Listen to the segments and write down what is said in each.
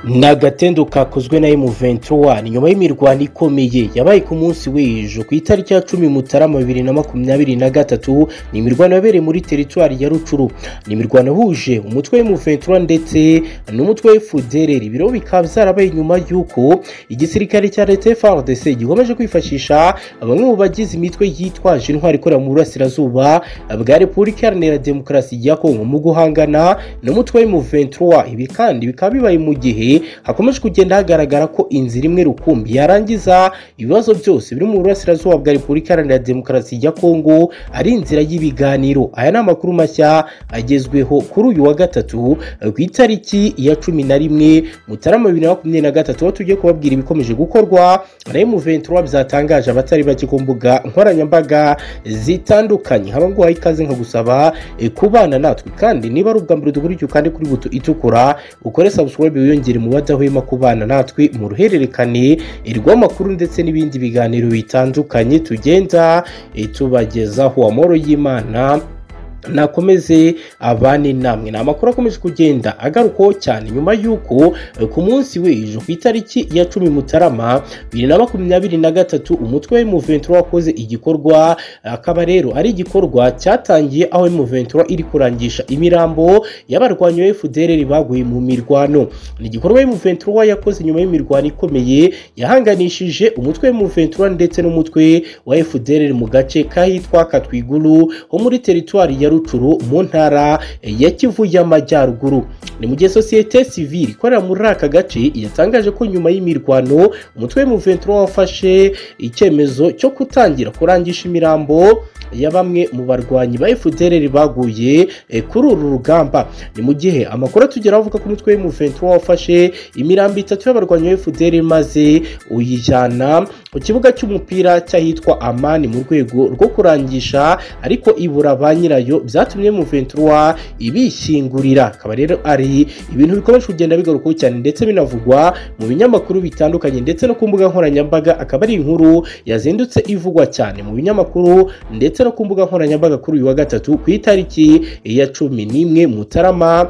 ni agatendo kakozwe na M23 nyuma y'imirwano ikomeye yabaye ku munsi w'ejo ku itariki ya cumi mutarama bibiri na makumyabiri na gatatu ni imirwano yabereye muri teritwari ya rucuru ni imirwano ihuje umutwe M23 ndetse n'umutwe w'FDLR ibiro bikaba byarabaye nyuma y'uko igisirikare cya leta FARDC gikomeje kwifashisha bamwe mu bagize imitwe yitwaje intwari ikorera mu burasirazuba bwa repubulika iharanira demokarasi ya kongo mu guhangana n'umutwe M23 ibi kandi bikaba bibaye mu gihe hakomeje kugenda hagaragara ko inzira imwe rukumbi yarangiza ibibazo byose biri mu burasirazuba bwa repubulika iharanira demokarasi ya kongo ari inzira y'ibiganiro aya ni amakuru mashya agezweho kuri uyu wa gatatu ku itariki ya cumi na rimwe mutarama bibiri na makumyabiri na gatatu aho tugiye kubabwira ibikomeje gukorwa na M23 byatangaje abatari bake ku mbuga nkoranyambaga zitandukanye haba nguhaye ikaze nkagusaba e, kubana natwe kandi niba ari ubwa mbere dukurikiye kandi kuri buto itukura ukore subscribe wiyongere mu badahwema kubana natwe mu ruhererekane rw'amakuru ndetse n'ibindi biganiro bitandukanye tugenda e, tubagezaho amahoro y'imana nakomeze abane namwe ni amakuru akomeje kugenda agarukwaho cyane nyuma y'uko ku munsi w'ejo ku itariki ya cumi mutarama bibiri na makumyabiri na gatatu umutwe w'imuventuro wakoze igikorwa akaba rero ari igikorwa cyatangiye aho imuventuro iri kurangisha imirambo y'abarwanyi ba fdr baguye mu mirwano ni igikorwa imuventuro yakoze nyuma y'imirwano ikomeye yahanganishije umutwe w'imuventuro ndetse n'umutwe wa fdr mu gace k'ahitwa katwiguru ho muri teritwari ya rucuru mu ntara ya kivu y'amajyaruguru ni mu gihe sosiyete sivili ikorera muri aka gace yatangaje ko nyuma y'imirwano umutwe w'imuventuro wafashe icyemezo cyo kutangira kurangisha imirambo ya bamwe mu barwanyi ba FDLR baguye e, kuri uru rugamba ni mu gihe amakuru atugera avuga ko umutwe M23 wafashe imirambo itatu y'abarwanyi ba FDLR maze uyijyana ku kibuga cy'umupira cyahitwa Amani mu rwego rwo kurangisha ariko ibura ba nyirayo byatumye M23 ibishyingurira akaba rero ari ibintu bikomeje kugenda bigarukaho cyane ndetse binavugwa mu binyamakuru bitandukanye ndetse no ku mbuga nkoranyambaga akaba ari inkuru yazindutse ivugwa cyane mu binyamakuru ndetse ndetse no ku mbuga nkoranyambaga kuri uyu wa gatatu ku itariki ya cumi n'imwe mutarama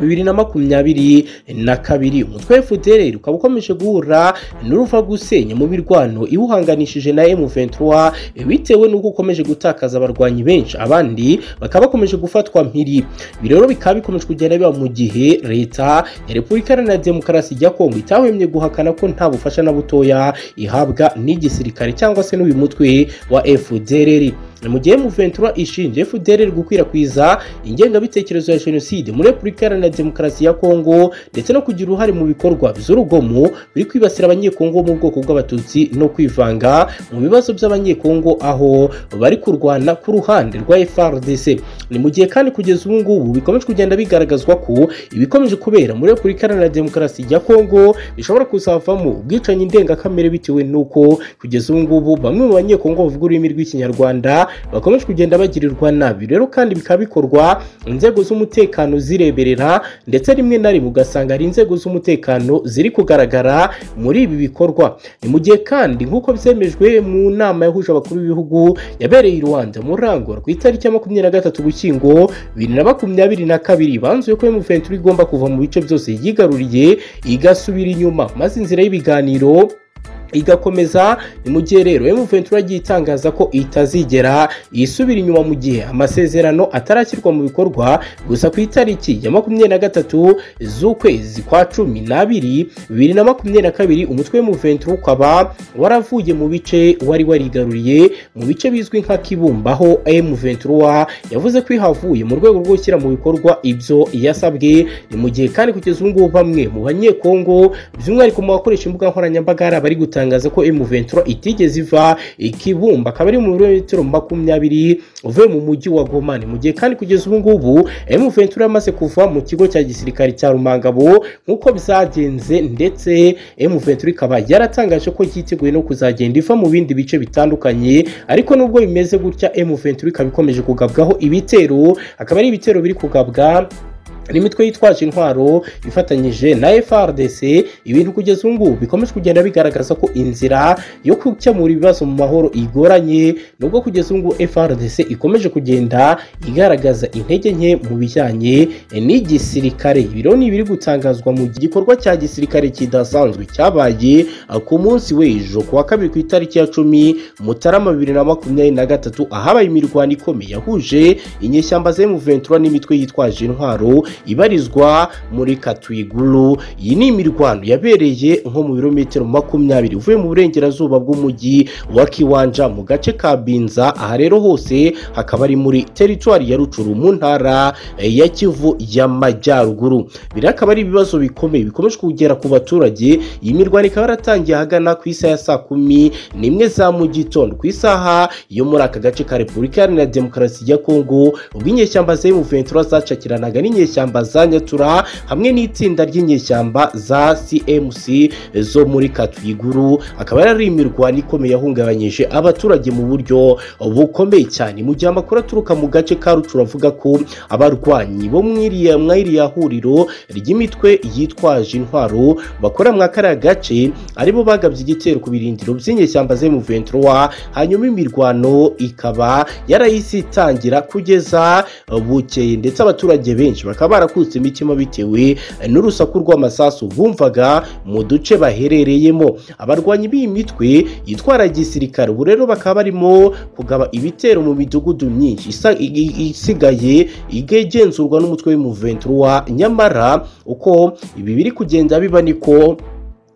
bibiri na makumyabiri na kabiri umutwe FDLR ukaba ukomeje guhura n'uruva gusenya mu mirwano iwuhanganishije na M23 bitewe n'uko ukomeje gutakaza abarwanyi benshi abandi bakaba bakomeje gufatwa mpiri ibi rero bikaba bikomeje kugenda biba mu gihe leta ya Repubulika Iharanira Demokarasi ya Kongo itahwemye guhakana ko nta bufasha na butoya ihabwa n'igisirikare cyangwa se n'uyu mutwe wa FDLR mu gihe M23 ishinje FDLR gukwirakwiza ingengabitekerezo ya jenoside muri Repubulika Iharanira Demokarasi ya Kongo ndetse no kugira uruhare mu bikorwa by'urugomo biri kwibasira abanyekongo bo mu bwoko bw'abatutsi no kwivanga mu bibazo by'abanyekongo aho bari kurwana ku ruhande rwa FRDC ni mu gihe kandi kugeza ubu ngubu bikomeje kugenda bigaragazwa ko ibikomeje kubera muri Repubulika Iharanira Demokarasi ya Kongo bishobora kuzavamo ubwicanyi ndengakamere bitewe n'uko kugeza ubu ngubu bamwe mu banyekongo bavuga ururimi rw'ikinyarwanda bakomeje kugenda bagirirwa nabi rero kandi bikaba bikorwa inzego z'umutekano zireberera ndetse rimwe na rimwe ugasanga ari inzego z'umutekano ziri kugaragara muri ibi bikorwa ni mu gihe kandi nk'uko byemejwe mu nama yahuje abakuru b'ibihugu yabereye i rwanda muri rangora ku itariki ya makumyabiri na gatatu gushyingo bibiri na makumyabiri na kabiri banzuye ko emuventuri igomba kuva mu bice byose yigaruriye igasubira inyuma maze inzira y'ibiganiro igakomeza ni mu gihe rero M23 yagiye itangaza ko itazigera isubira inyuma mu gihe amasezerano atarashyirwa mu bikorwa gusa ku itariki ya makumyabiri na gatatu z'ukwezi kwa cumi n'abiri bibiri na makumyabiri na kabiri umutwe M23 ukaba waravuye mu bice wari warigaruriye mu bice bizwi nka Kibumbaho M23 yavuze ko ihavuye mu rwego rwo gushyira mu bikorwa ibyo yasabwe ni mu gihe kandi kugeza ubu ngubu bamwe mu banyekongo by'umwihariko mu bakoresha imbuga nkoranyambaga hari abari gutanga itangaza ko M23 itigeze iva ikibumba akaba ari mu birometero makumyabiri uvuye mu mujyi wa Goma mu gihe kandi kugeza ubu ngubu M23 yamaze kuva mu kigo cya gisirikare cya Rumangabo nk'uko byagenze ndetse M23 ikaba yaratangaje ko yiteguye no kuzagenda iva mu bindi bice bitandukanye ariko nubwo bimeze gutya M23 ikaba ikomeje kugabwaho ibitero akaba ari ibitero biri kugabwa n'imitwe yitwaje intwaro ifatanyije na FRDC ibintu kugeza ubu ngubu bikomeje kugenda bigaragaza ko inzira yo gukemura ibibazo mu mahoro igoranye nubwo kugeza ubu ngubu FRDC ikomeje kugenda igaragaza intege nke mu bijyanye n'igisirikare ibiro ni ibiri gutangazwa mu gikorwa cya gisirikare kidasanzwe cyabaye ku munsi w'ejo ku wa kabiri ku itariki ya cumi mutarama bibiri na makumyabiri na gatatu ahabaye imirwano ikomeye yahuje inyeshyamba zemu ventura n'imitwe yitwaje intwaro ibarizwa muri katwiguru iyi ni imirwano yabereye nko mu birometero makumyabiri uvuye mu burengerazuba bw'umujyi wa kiwanja mu gace ka binza aha rero hose hakaba ari muri teritwari ya rucuru mu ntara eh, ya kivu y'amajyaruguru biri akaba ari ibibazo bikomeye bikomeje kugera ku baturage iyi mirwano ikaba yaratangiye ahagana ku isaha ya saa kumi n'imwe za mu gitondo ku isaha yo muri aka gace ka repubulika iharanira demokarasi ya kongo ubwo inyeshyamba zemu ventura zacakiranaga n'inyeshyamba inyeshyamba za nyatura hamwe n'itsinda ry'inyeshyamba za cmc zo muri katwiguru akaba yari imirwano ikomeye yahungabanyije abaturage mu buryo bukomeye cyane mu gihe amakuru aturuka mu gace ka rucuru avuga ko abarwanyi bo mu iriya mwa iriya huriro ry'imitwe yitwaje intwaro bakora mwa kariya gace aribo bagabye igitero ku birindiro by'inyeshyamba ze mu ventura hanyuma imirwano ikaba yarayisitangira kugeza bukeye ndetse abaturage benshi bakaba bakaba barakutse imitima bitewe n'urusaku rw'amasasu bumvaga mu duce baherereyemo abarwanyi b'iyi mitwe yitwara gisirikare ubu rero bakaba barimo kugaba ibitero mu midugudu myinshi isa- i- i- isigaye igenzurwa n'umutwe w'umuventura nyamara uko ibi biri kugenda biba niko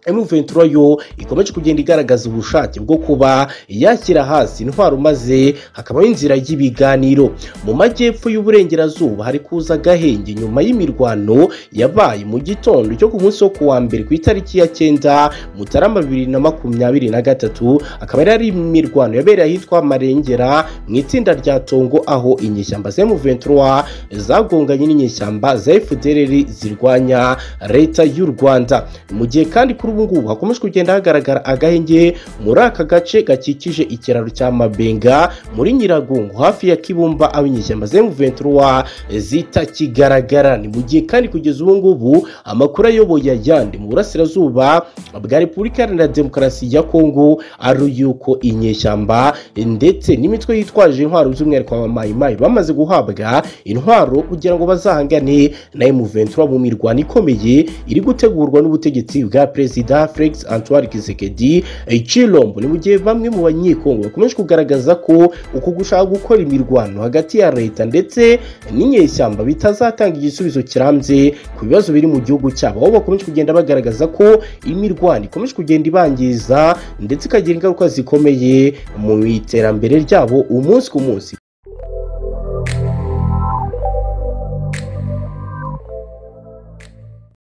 M23 yo ikomeje kugenda igaragaza ubushake bwo kuba yakira hasi intwaro maze hakabaho inzira y'ibiganiro mu majyepfo y'uburengerazuba hari kuza agahenge nyuma y'imirwano yabaye mu gitondo cyo ku munsi wo kuwa mbere ku itariki ya cyenda mutarama bibiri na makumyabiri na gatatu akaba yari ari imirwano yabereye ahitwa marengera mu itsinda rya tongo aho inyeshyamba za M23 zagonganye n'inyeshyamba za FDLR zirwanya leta y'u Rwanda mu gihe kandi kuri ubu ngubu hakomeje kugenda hagaragara agahenge muri aka gace gakikije ikiraro cya mabenga muri nyiragongo hafi ya kibumba aho inyeshyamba zemu ventura zitakigaragara ni mu gihe kandi kugeza ubu ngubu amakuru ayoboye ayandi mu burasirazuba bwa repubulika iharanira demokarasi ya kongo ari yuko inyeshyamba ndetse n'imitwe yitwaje intwaro by'umwihariko abamayimayi bamaze guhabwa intwaro kugira ngo bazahangane na emu ventura mu mirwano ikomeye iri gutegurwa n'ubutegetsi bwa perezida perezida felix antoine kisekedi chilombo ni mu gihe bamwe mu banyekongo bakomeje kugaragaza ko uku gushaka gukora imirwano hagati ya leta ndetse n'inyeshyamba bitazatanga igisubizo kirambye ku bibazo biri mu gihugu cyabo aho bakomeje kugenda bagaragaza ko imirwano ikomeje kugenda ibangiza ndetse ikagira ingaruka zikomeye mu iterambere ryabo umunsi ku munsi